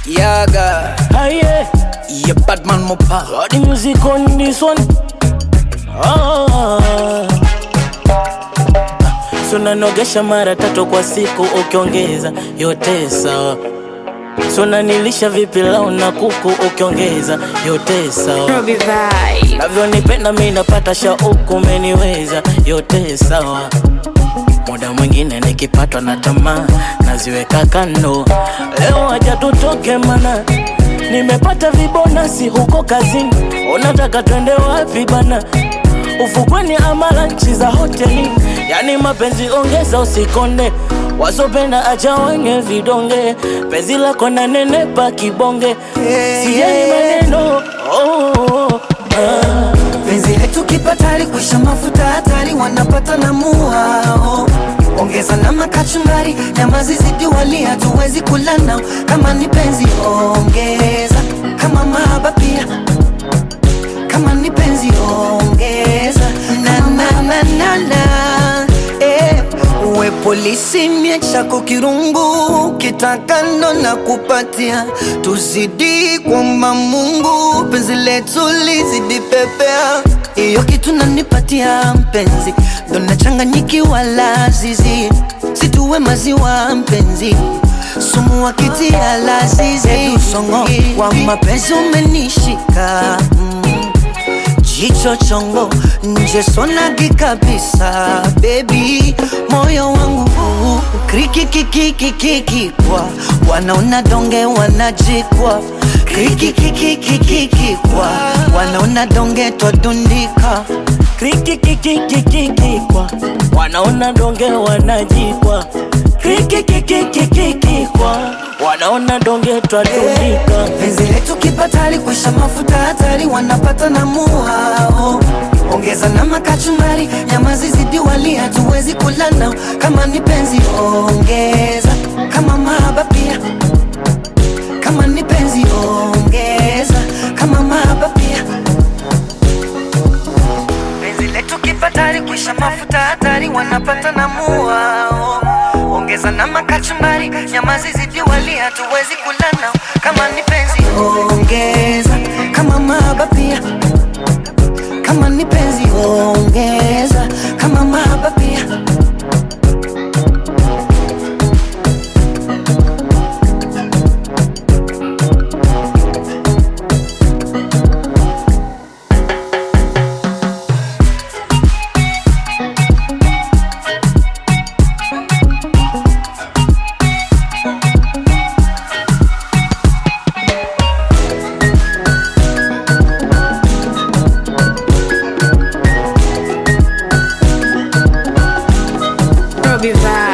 Yaga, Aye, yeah, Batman Mopa. got the music on this one. Ah. Sunanogesha mara tatu kwa siku ukiongeza yote sawa. Sunanilisha vipi lau na kuku ukiongeza yote sawa. Robbie Vibe. Navyonipenda mi napata shauku, umeniweza yote sawa. Muda mwingine nikipatwa na tamaa naziweka kando. Leo acha tutoke mana nimepata vibonasi huko kazini. Unataka twende wapi bana? Ufukweni ama lanchi za hoteli? Yani mapenzi ongeza, usikonde wasopenda acha wenye vidonge. Penzi lako na nenepa kibonge, sijali maneno oh, oh, oh, ah. penzi letu kipatali kuisha mafuta hatari wanapata na muao ongeza na makachumbari nyama zizidi wali hatuwezi kula nao kama ni penzi ongeza kama mahaba pia kama ni penzi ongeza na na na na na eh. uwe polisi mie chako kirungu kitakando na kupatia tuzidi kwamba Mungu penzi letu lizidi pepea hiyo kitu nanipatia mpenzi ndo nachanganyikiwa lazizi situwe maziwa mpenzi sumu wakitia lazizi usongo wa mapenzi umenishika mm. Jicho chongo nje sonagi kabisa baby, moyo wangu krikikikikikikikwa wanaona donge wanajikwa krikikikikikikikwa wanaona donge twadundika krikikikikikikwa wanaona donge wanajikwa krikikikikikikwa wanaona donge twadundika penzi letu kipatali kuisha mafuta hatari wanapata na muhao ongeza na makachumbari nyama zizidi wali hatuwezi kula nao kama ni penzi ongeza kama mahaba pia kama ni penzi ongeza kama mahaba pia penzi letu kipatali kuisha mafuta hatari wanapata na muhao ongeza na makachumbari nyama zizidi wali hatuwezi kula nao kama ni penzi ongeza kama mahaba pia kama ni penzi ongeza kama mahaba pia Robbie Vibe.